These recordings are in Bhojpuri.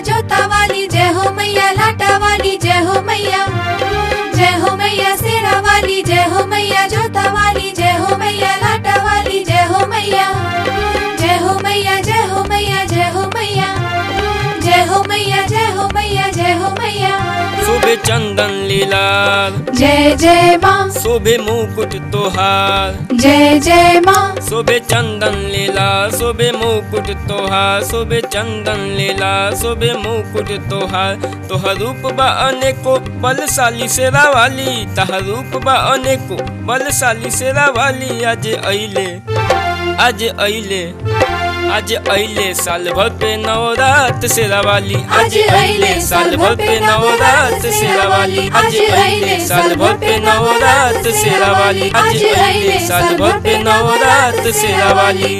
जोता वाली जय हो मैया लाटा वाली जय हो मैया जय हो मैया सेरा वाली जय हो मैया जोता वाली जय हो मैया लाटा वाली जय हो मैया जय हो मैया जय हो मैया जय हो मैया जय हो मैया जय हो मैया जय हो मैया शोभे चंदन लीलाल जय जय माँ शोभे मुकुट तोहार जय जय माँ शोभे चंदन लीला शोभे मुकुट तोहार शोभे चंदन लीला शोभे मुकुट तोहार तोहर रूप बा अनेको बलशाली शेरा वाली तहर रूप बा अनेको बलशाली शेरा वाली आज अइले आज अइले आज अइले साल भर पे नवरात शेरा वाली आज अइले साल भर पे नवरात शेरा वाली आज अइले साल भर पे नवरात शेरा वाली आज अइले साल भर पे नवरात शेरा वाली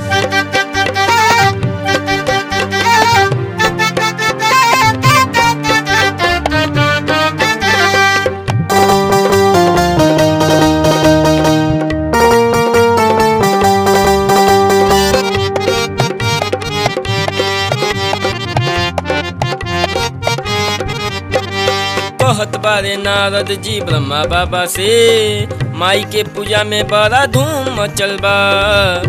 कहत बारे नारद जी ब्रह्मा बाबा से माई के पूजा में बड़ा धूम मचल बा